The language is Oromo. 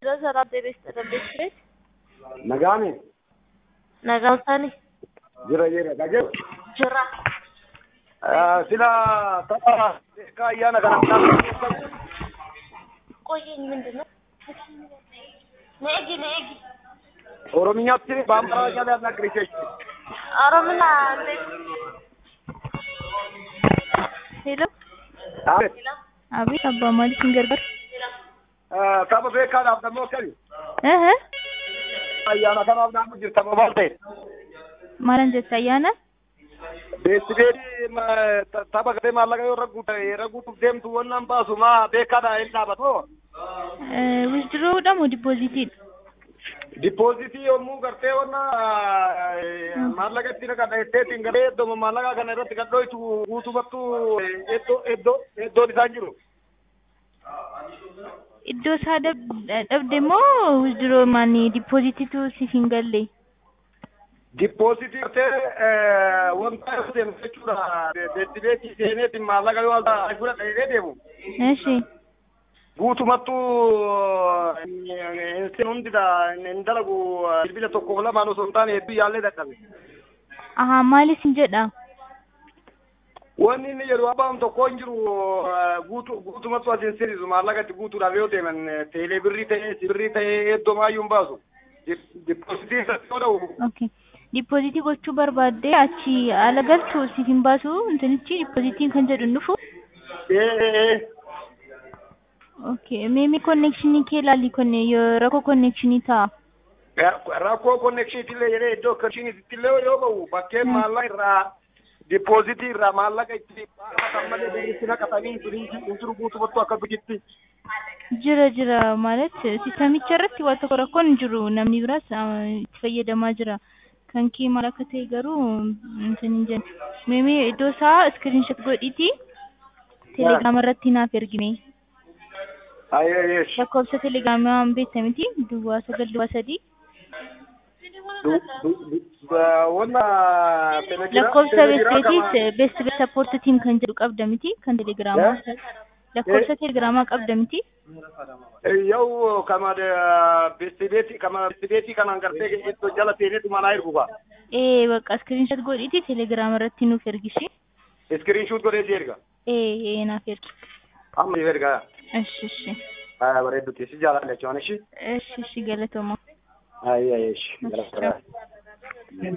ሰላም ጤና ይስጥልን ቤት Nagaame nagaafani jira jira dhagee jira sila tapha beekaa ayyaana kana ቆየኝ ምንድን ነው ነegi negi ኦሮምኛatti በአማርኛ ሊያናግርሽ ኦሮምኛ ሄሎ አቤት አቤት አባ ማለት እንገርበር tapha beekaadhaaf dammoo akkami እህ ayyaana kanaaf naannoo jirta maal ta'e ማለን ጀት አያነ beetti beedi tapha gatee maallaqa yoo ragguuta ragguutuuf deemtu wannaan baasu maa beekaadha hin dhaabatoo ዊዝድሮውዳሞ ዲፖዚቲድ dippoozitii yommuu gartee wanna maallaqa itti naqadha jetteetiin garee iddoo maallaqa kana irratti gadhooytu guutumattu iddoo iddoo iddoon isaan jiru iddoo isaa dhabde moo ዊዝድሮ ማኒ ዲፖዚቲቱ siif hin galle dippoozitii gartee wanta deemu jechuudha beetti beetii seeneetiin maallaqa yoo fudhadha jedhee deemu እሺ guutumattu insin hundida hin dalagu bilbila tokkoof lamaan osoo hin taane hedduu yaallee dadhabe ahaa maalis hin jedha wanni inni jedhu abbaan tokko hin jiru guutu guutumatti asin sirisu maallaqatti guutuudhaaf yoo deeman teelee birrii ta'ee sibirrii ta'ee eddoo maayyuu hin baasu dippoozitii irratti yoo ta'u ኦኬ ዲፖዚtii gochuu barbaadde achi ala galchu siif hin baasu intinichi dipozitiin kan jedhu hin dhufu ኦኬ ሜሚ ኮኔክሽንii kee ilaalii konne yoo rakkoo konekshinii ta'a rakkoo konnekshiitillee jedhee iddoo konnekshiiniittillee yoo ba'u bakkeen maallaqa irraa dippoozitii irraa maallaqa itti baafatan malee birritti naqatanii hin jiru guutumatti akka bijitti jira jira ማለት ሲስተሚcha irratti waa tokko rakkoon hin jiru namni biraas itti fayyadamaa jira kan kee maal akka ta'e garuu intin hin jennu meemee iddoo isaa iskiriinshot godhiiti telegiraama irratti naaf ergime ayyeesh lakkoofsa telegiraamaa waan beekta miti duwwaa sagal duwwaa sadii wanna lakkoofsa beesteetiis beest beest sappoort tiim kan jedhu qabda miti kan telegiraamaa lakkoofsa telegiraamaa qabda miti yow kama bestibeeti kama bestibeeti kanan gartee iddoo jala seeneetu manaa ergu ba ee bakka iskiriinshot godhiiti telegiraama irratti nuuf ergishi iskiriinshuut godhee si erga ee ee naaf ergi amma si erga እሺ እሺ bareeddutti si jaalladha jechuun ishi እሺ እሺ ገለቶማ ayyeesh